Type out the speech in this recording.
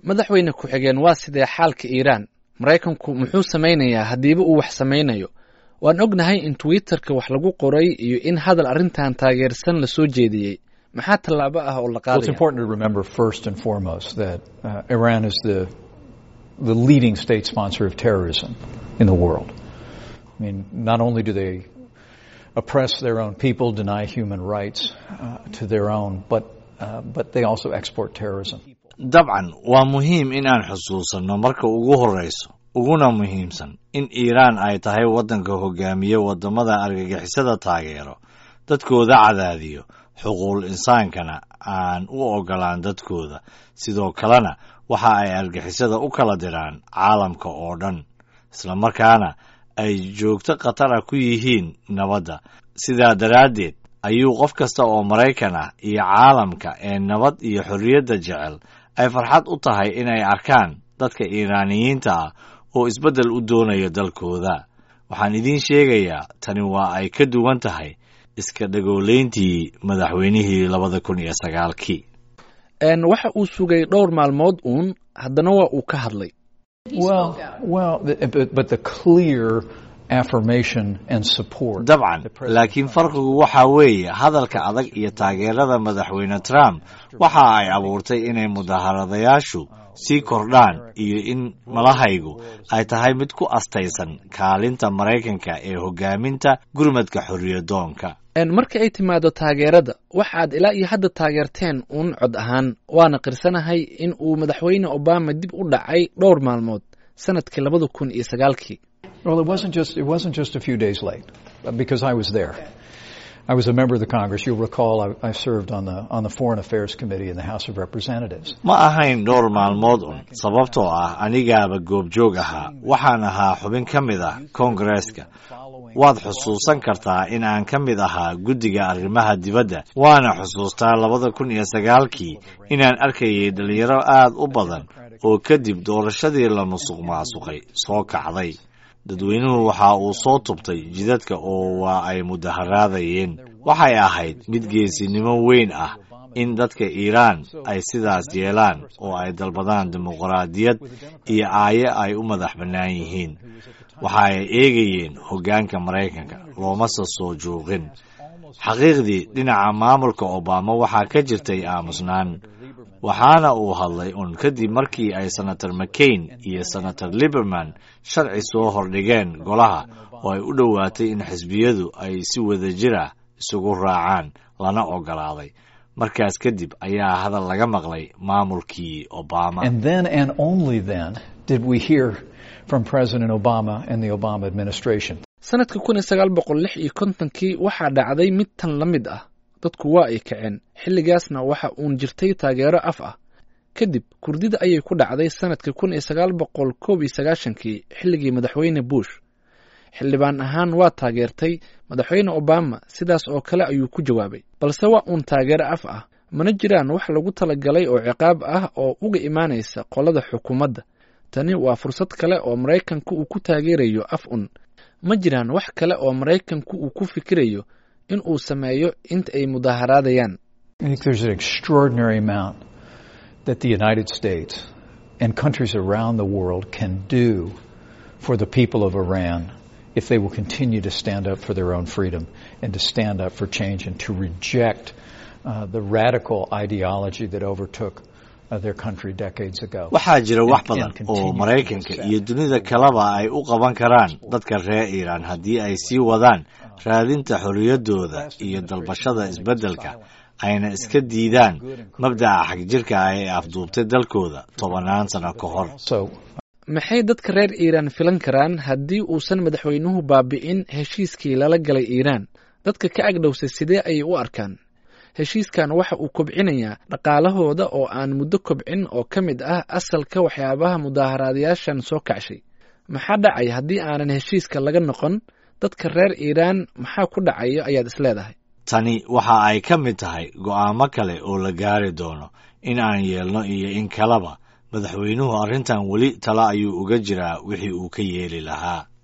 madaxweyne ku-xigeen waa sidee xaalka iiraan maraykanku muxuu samaynayaa haddiiba uu wax samaynayo waan ognahay in twitterka wax lagu qoray iyo in hadal arrintan taageersan la soo jeediyey maxaa tallaabo ah oo la qaadaya the leading state sponsor of terrorism in the world. I mean, not only do they oppress their own people, deny human rights uh, to their own, but, uh, but they also export terrorism. dabcan waa muhiim in aan xusuusanno marka ugu horrayso uguna muhiimsan in iiraan ay tahay waddanka hogaamiye waddamada argagixisada taageero dadkooda cadaadiyo xuquuqul insaankana aan u oggolaan dadkooda sidoo kalena waxa ay argixisada u kala diraan caalamka oo dhan isla markaana ay joogto khatara ku yihiin nabadda sidaa daraaddeed ayuu qof kasta oo maraykan ah iyo caalamka ee nabad iyo xorriyadda jecel ay farxad u tahay inay arkaan dadka iiraaniyiinta ah oo isbeddel u doonaya dalkooda waxaan idiin sheegayaa tani waa ay ka duwan tahay iska dhagoolayntii madaxweynihii labada kun iyo sagaalkii waxa uu sugay dhowr maalmood uun haddana waa uu ka hadlay dabcan laakiin farqigu waxa weeye hadalka adag iyo taageerada madaxweyne trump waxa ay abuurtay inay mudaharadayaashu sii kordhaan iyo in malahaygu ay tahay mid ku astaysan kaalinta maraykanka ee hogaaminta gurmadka xorriyadoonka marka ay timaado taageerada waxaad ilaa iyo hadda taageerteen uun cod ahaan waana qirsanahay in uu madaxweyne obama dib u dhacay dhowr maalmood sanadkii labada kun iyo sagaalkii Well, it wasn't just it wasn't just a few days late, because I was there. I was a member of the Congress. You'll recall I, I served on the on the Foreign Affairs Committee in the House of Representatives. ma ahayn dhowr maalmood un sababtoo ah anigaaba goobjoog ahaa waxaan ahaa xubin ka mid ah koongareeska waad xusuusan kartaa in aan ka mid ahaa guddiga arrimaha dibadda waana xusuustaa labada kun iyo sagaalkii inaan arkayay dhalinyaro aad u badan oo kadib doorashadii la musuq maasuqay soo kacday dadweynuhu waxa uu soo tubtay jidadka oo waa ay mudaharaadayeen waxay ahayd mid geesinimo weyn ah in dadka iiraan ay sidaas yeelaan oo ay dalbadaan dimuqraadiyad iyo aaye ay u madax bannaan yihiin waxa ay eegayeen hoggaanka maraykanka loomase soo joogin xaqiiqdii dhinaca maamulka obama waxaa ka jirtay aamusnaan waxaana uu hadlay un kadib markii ay senator mccain iyo senator liberman sharci soo hordhigeen golaha oo ay u dhowaatay in xisbiyadu ay si wada jira isugu raacaan lana ogolaaday markaas kadib ayaa hadal laga maqlay maamulkii obama And then and only then did we hear from President Obama and the Obama administration. sanadka kun iyo sagaal boqol lix iyo kontonkii waxaa dhacday mid tan la mid ah dadku waa ay kaceen xilligaasna waxa uun jirtay taageero af ah kadib kurdida ayay ku dhacday sanadka kun iyo sagaal boqol koob iyo sagaashankii xilligii madaxweyne bush xildhibaan ahaan waa taageertay madaxweyne obama sidaas oo kale ayuu ku jawaabay balse waa uun taageero af ah mana jiraan wax lagu talagalay oo ciqaab ah oo uga imaanaysa qolada xukuumadda tani waa fursad kale oo maraykanku uu ku taageerayo af un ma jiraan wax kale oo maraykanku uu ku fikirayo in uu sameeyo inta ay mudaaharaadayaan I think there's an extraordinary amount that the United States and countries around the world can do for the people of Iran if they will continue to stand up for their own freedom and to stand up for change and to reject uh, the radical ideology that overtook uh, their country decades ago. waxaa jira wax And- and badan continue oo to maraykanka accept. iyo dunida kaleba ay u qaban karaan dadka reer iiraan haddii ay sii wadaan raadinta xorriyaddooda iyo dalbashada isbeddelka ayna iska diidaan mabdaca xagjirka ah ee afduubtay dalkooda tobannaan sano ka hor So maxay dadka reer iiraan filan karaan haddii uusan madaxweynuhu baabi'in heshiiskii lala galay iiraan dadka ka agdhowsay sidee ayay u arkaan heshiiskan waxa uu kobcinayaa dhaqaalahooda oo aan muddo kobcin oo ka mid ah asalka waxyaabaha mudaaharaadayaashan soo kacshay maxaa dhacay haddii aanan heshiiska laga noqon dadka reer iiraan maxaa ku dhacaya ayaad isleedahay tani waxa ay ka mid tahay go'aamo kale oo la gaari doono in aan yeelno iyo in kaleba madaxweynuhu arrintan weli tala ayuu uga jiraa wixii uu ka yeeli lahaa